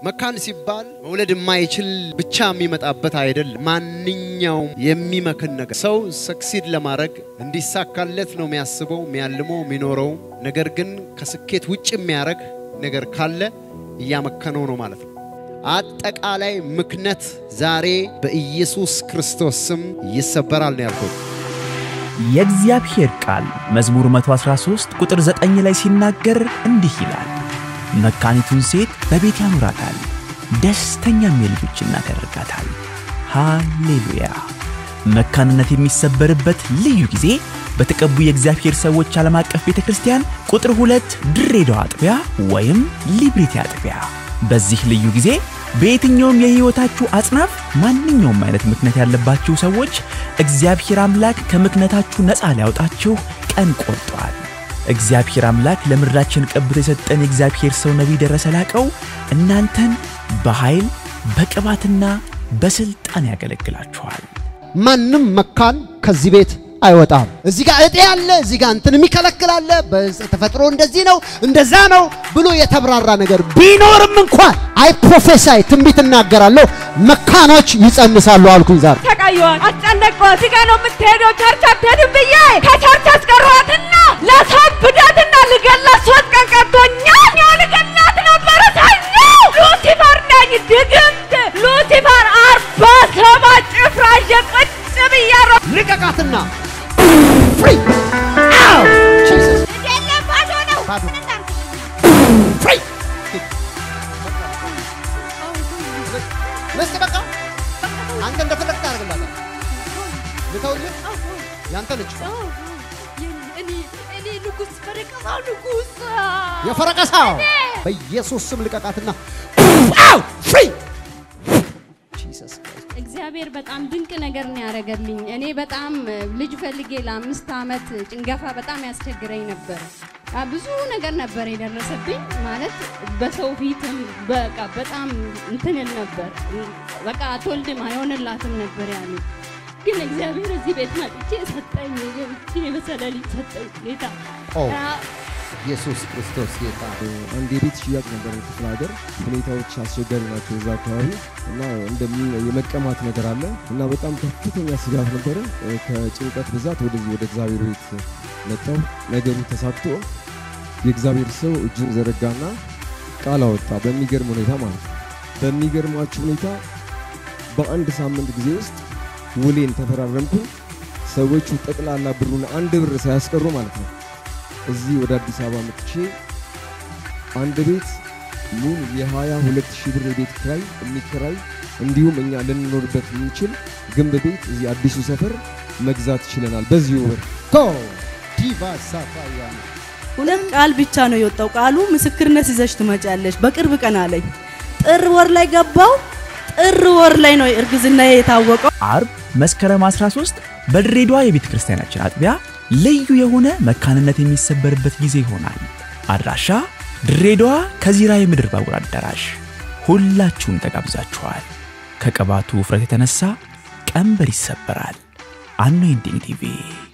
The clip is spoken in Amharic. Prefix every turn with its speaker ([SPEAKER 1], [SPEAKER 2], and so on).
[SPEAKER 1] መካን ሲባል መውለድ የማይችል ብቻ የሚመጣበት አይደለም። ማንኛውም የሚመክን ነገር ሰው ሰክሲድ ለማድረግ እንዲሳካለት ነው የሚያስበው፣ የሚያልመው፣ የሚኖረው። ነገር ግን ከስኬት ውጭ የሚያደርግ ነገር ካለ እያመከነው ነው ማለት ነው። አጠቃላይ ምክነት ዛሬ በኢየሱስ ክርስቶስ ስም ይሰበራል ነው ያልኩት።
[SPEAKER 2] የእግዚአብሔር ቃል መዝሙር 113 ቁጥር 9 ላይ ሲናገር እንዲህ ይላል፣ መካኒቱን ሴት በቤት ያኖራታል፣ ደስተኛም የልጆች እናት ያደርጋታል። ሃሌሉያ! መካንነት የሚሰበርበት ልዩ ጊዜ በተቀቡ የእግዚአብሔር ሰዎች ዓለም አቀፍ ቤተ ክርስቲያን ቁጥር ሁለት ድሬዳዋ አጥቢያ ወይም ሊብሪቲ አጥቢያ። በዚህ ልዩ ጊዜ በየትኛውም የሕይወታችሁ አጽናፍ ማንኛውም አይነት ምክንያት ያለባችሁ ሰዎች እግዚአብሔር አምላክ ከምክንያታችሁ ነፃ ሊያወጣችሁ ቀን ቆርጧል። እግዚአብሔር አምላክ ለምድራችን ቀብቶ የሰጠን የእግዚአብሔር ሰው ነቢይ ደረሰ ላቀው እናንተን በኃይል በቅባትና በሥልጣን ያገለግላችኋል።
[SPEAKER 1] ማንም መካን ከዚህ ቤት አይወጣም። እዚህ ጋር እጤ አለ፣ እዚህ ጋር እንትን የሚከለክል አለ፣ በተፈጥሮ እንደዚህ ነው እንደዛ ነው ብሎ የተብራራ ነገር ቢኖርም እንኳን አይ ፕሮፌሳይ ትንቢት እናገራለሁ፣ መካኖች ይጸንሳሉ አልኩኝ ዛሬ።
[SPEAKER 3] ተቀየዋል፣ አስጨነቀዋል። እዚህ ጋር ነው የምትሄደው፣ ቸርች አትሄድም ብዬ ከቸርች አስቀሯትና ላሳብዳትና ልገላት ሶስት ቀን ቀርቶኛል። ያው ልገላት ነበረ ሰኞ። ሉሲፈር ነኝ ድግምት ሉሲፈር አርባ ሰባት ጭፍራ ይዤ ቁጭ ብያለሁ።
[SPEAKER 1] ልቀቃትና ፍሪ አው ጂሰስ
[SPEAKER 3] የለም ባዶ ነው።
[SPEAKER 1] ባዶ።
[SPEAKER 3] ምን እናድርግ?
[SPEAKER 1] ፍሪ ለስተ በቃ አንተ እንደፈለግ ታደርግላታል። ልተውልህ ያንተ ልጅ
[SPEAKER 3] እኔ እኔ ንጉሥ ፈረቀሳው ንጉሥ
[SPEAKER 1] የፈረቀሳው በኢየሱስ ስም ልቀቃትና አው ፍሪ ጂሰስ ክራይስት
[SPEAKER 4] እግዚአብሔር በጣም ድንቅ ነገር ነው ያደረገልኝ። እኔ በጣም እ, ልጅ ፈልጌ ለአምስት ዓመት ጭንገፋ በጣም ያስቸግረኝ ነበር። አ, ብዙ ነገር ነበር የደረሰብኝ ማለት በሰው ፊትም በቃ በጣም እንትንል ነበር። በቃ አትወልድም አይሆንላትም ነበር ያሉ። ግን እግዚአብሔር እዚህ ቤት መጥቼ ሰጠኝ። ይህችን የመሰለ ልጅ ሰጠኝ ጌታ
[SPEAKER 1] ኦ
[SPEAKER 4] አ,
[SPEAKER 1] ኢየሱስ ክርስቶስ ጌታ
[SPEAKER 5] አንድ የቤት ሽያጭ ነበር ክፍለ ሀገር። ሁኔታዎች አስቸጋሪ ናቸው እዛ አካባቢ እና እንደሚ የመቀማት ነገር አለ እና በጣም ከፍተኛ ስጋት ነበረ። ከጭንቀት ብዛት ወደዚህ ወደ እግዚአብሔር ቤት መጣው። ነገሩ ተሳክቶ የእግዚአብሔር ሰው እጁን ዘረጋና ቃል አወጣ። በሚገርም ሁኔታ ማለት ነው። በሚገርማችሁ ሁኔታ በአንድ ሳምንት ጊዜ ውስጥ ውሌን ተፈራረምኩ። ሰዎቹ ጠቅላላ ብሩን አንድ ብር ሳያስቀሩ ማለት ነው እዚህ ወደ አዲስ አበባ መጥቼ አንድ ቤት ሙሉ የ22 ሺህ ብር የቤት ኪራይ የሚከራይ እንዲሁም እኛ ልንኖርበት የምንችል ግንብ ቤት እዚህ አዲሱ ሰፈር መግዛት ችለናል። በዚሁ ብር
[SPEAKER 1] ቶ ዲቫ ሳፋያ
[SPEAKER 6] ሁለት ቃል ብቻ ነው የወጣው። ቃሉ ምስክርነት ይዘሽ ትመጫለሽ በቅርብ ቀን አለኝ። ጥር ወር ላይ ገባው። ጥር ወር ላይ ነው እርግዝና የታወቀው።
[SPEAKER 2] አርብ መስከረም 13 በድሬዳዋ የቤተ ክርስቲያናችን አጥቢያ ልዩ የሆነ መካንነት የሚሰበርበት ጊዜ ይሆናል። አድራሻ ድሬዳዋ ከዚራ የምድር ባቡር አዳራሽ። ሁላችሁም ተጋብዛችኋል። ከቅባቱ ውፍረት የተነሳ ቀንበር ይሰበራል። አኖይንቲንግ ቲቪ